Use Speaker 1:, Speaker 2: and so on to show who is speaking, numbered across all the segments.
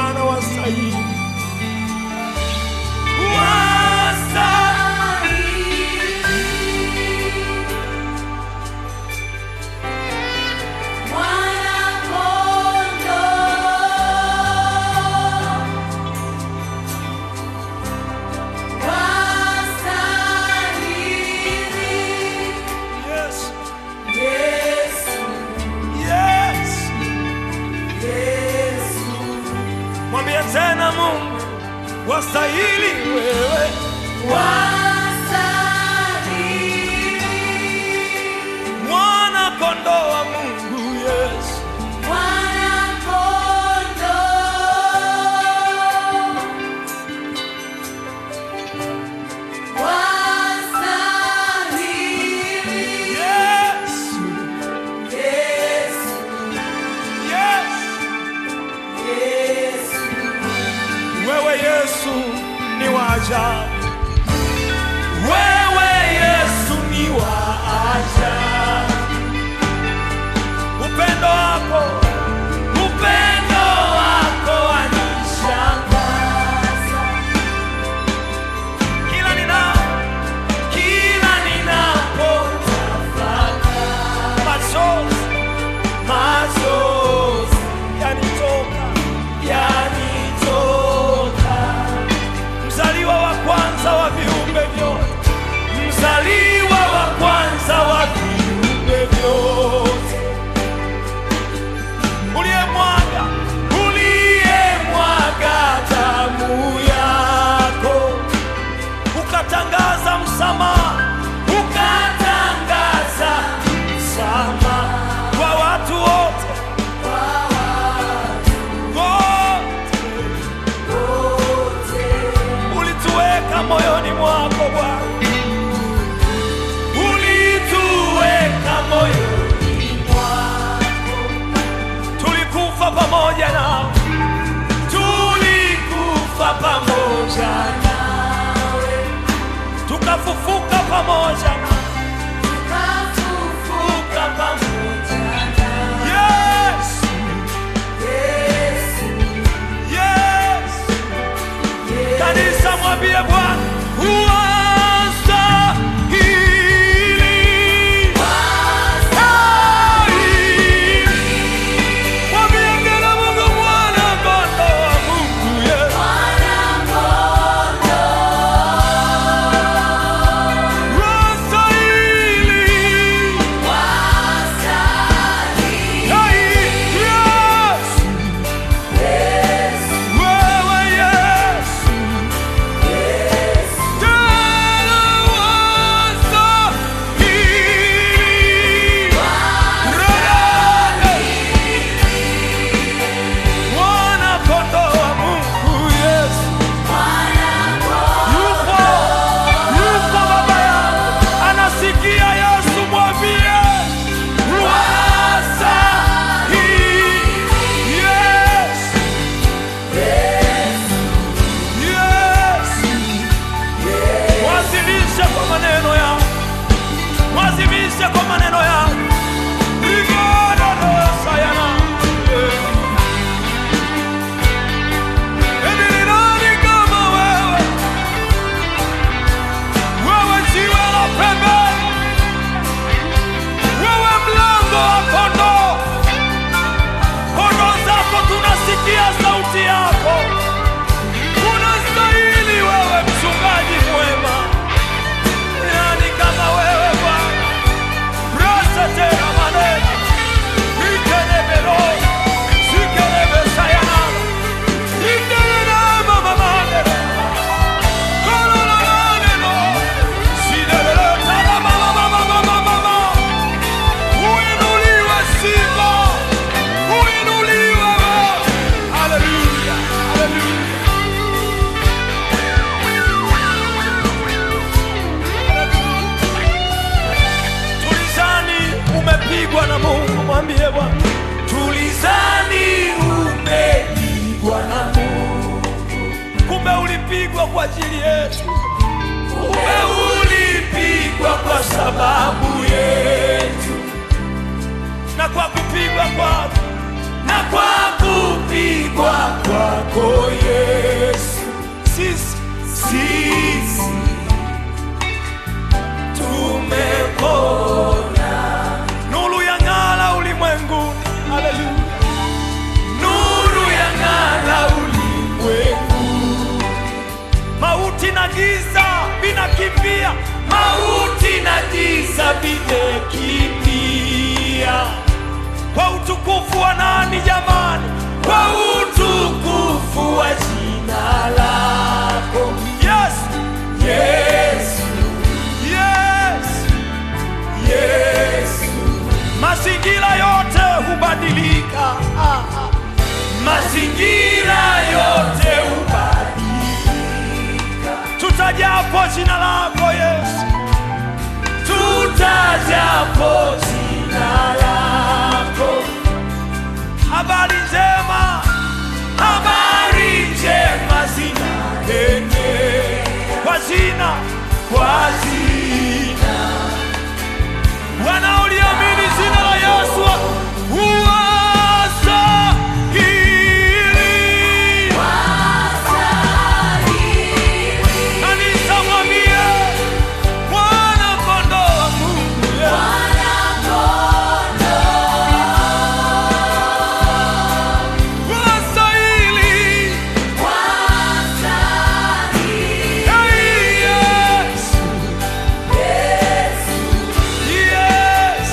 Speaker 1: Bwana wastahili, yes, yes. Mwambie tena Mungu wastahili wewe, mwana kondoo wa Mungu, yes. Yes, yes. Wewe Yesu ni wa ajabu, wewe Yesu ni wa ajabu. Upendo wako, upendo wako wanishangaza. Kila nina, kila ninapotafakari, machozi, machozi yanitoka, yanitoka mzaliwa wa kwanza wa viumbe vyote, mzaliwa wa kwanza wa viumbe vyote, uliyemwaga uliyemwaga damu yako, ukatangaza msamaha, ukatangaza msamaha kwa watu wote wote ulituweka moyoni mwako Bwana, ulituweka moyoni mwako, tulikufa pamoja nao, tulikufa pamoja nawe, tukafufuka pamoja nawe, tukafufuka pamoja nawe. Yes, yes. Kanisa mwambie Bwana wastahili. Wastahili. Mwambie tena Mungu mwana kondoo wa Mungu, yes. Wastahili. Hey, yes. Wewe Yesu. Tena wastahili. Mwana kondoo wa Mungu, Yesu. Yupo, yupo baba yangu. Anasikia Yesu, mwambie wastahili. Yes. Yes. Wazimishe kwa maneno yao, wazimishe kwa maneno yao. Rigada rosa yana. Hivi ni nani kama wewe? Wewe jiwe la pembeni, wewe mlango wa kondoo. Kondoo zako tunasikia sauti yako. Unastahili wewe mchungaji mwema. Nani kama wewe Bwana? Rasa tena maneno. Itelebelo. Sikelebe sayana. Itelele mama maneno. Kololo maneno. Sidelele tala mama mama mama mama. Uinuliwe Simba. Uinuliwe wewe. Haleluya. Haleluya. Tulizani umepigwa na Mungu, mwambie Bwana. Tulizani umepigwa na Mungu, kumbe ulipigwa kwa ajili yetu, kumbe ulipigwa kwa sababu yetu, na kwa kupigwa kwako na kwa kupigwa kwako Yesu, sisi sisi tumepona. Nuru ya ng'ala ulimwengu, haleluya. Nuru ya ng'ala ulimwengu, mauti na giza vinakimbia, mauti na giza vimekimbia kwa utukufu wa nani jamani? Kwa utukufu wa jina lako Yesu, Yesu, Yesu, Yesu. Mazingira yote hubadilika, ah, ah. mazingira yote hubadilika, tutajapo jina lako Yesu, tutajapo jina lako habari njema, habari njema zinanene kwa jina, kwa jina wanaoliamini jina la Yesu huwastahili. Kanisa mwambie mwana kondoo wa Mungu Yesu. Wastahili. Hey, Yesu. Yes.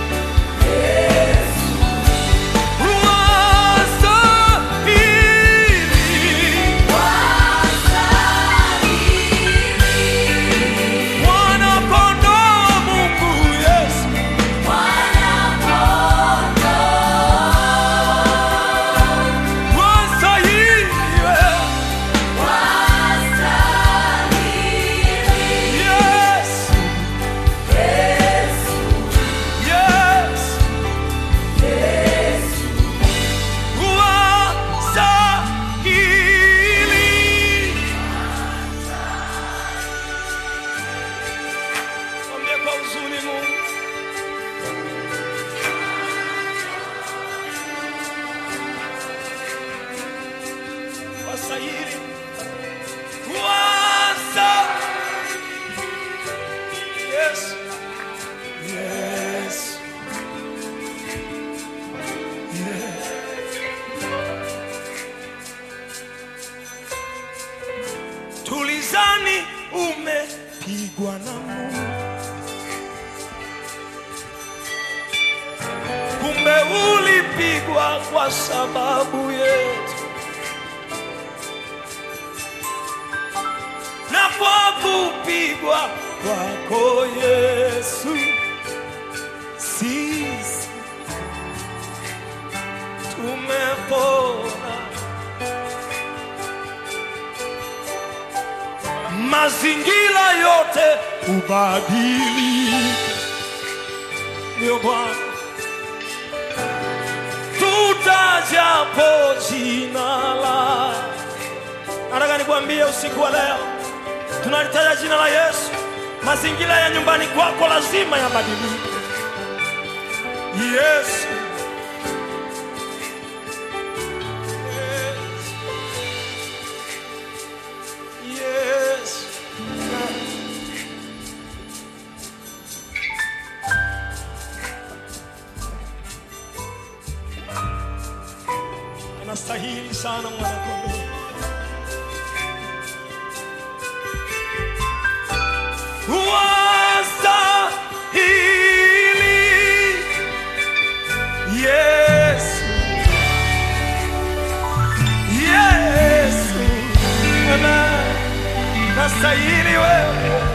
Speaker 1: Wastahili. Mwana kondoo wa Mungu Yesu. Wastahili. Yes. Yes. Wastahili. Mwambie kwa huzuni Mungu. Wastahili. Wastahili. Yes. Yes. Tulizani umepigwa na Mungu, kumbe ulipigwa kwa sababu yetu, na kwa kupigwa kwako Yesu sisi tumepona. mazingira yote ubadilika. Ndio Bwana, tutajapo jina la. Nataka nikwambie usiku wa leo, tunalitaja jina la Yesu, mazingira ya nyumbani kwako lazima yabadilike. Yesu, Yesu, anastahili sana mwanakondoo. Wastahili Yesu, Yesu, Amen. Nastahili wewe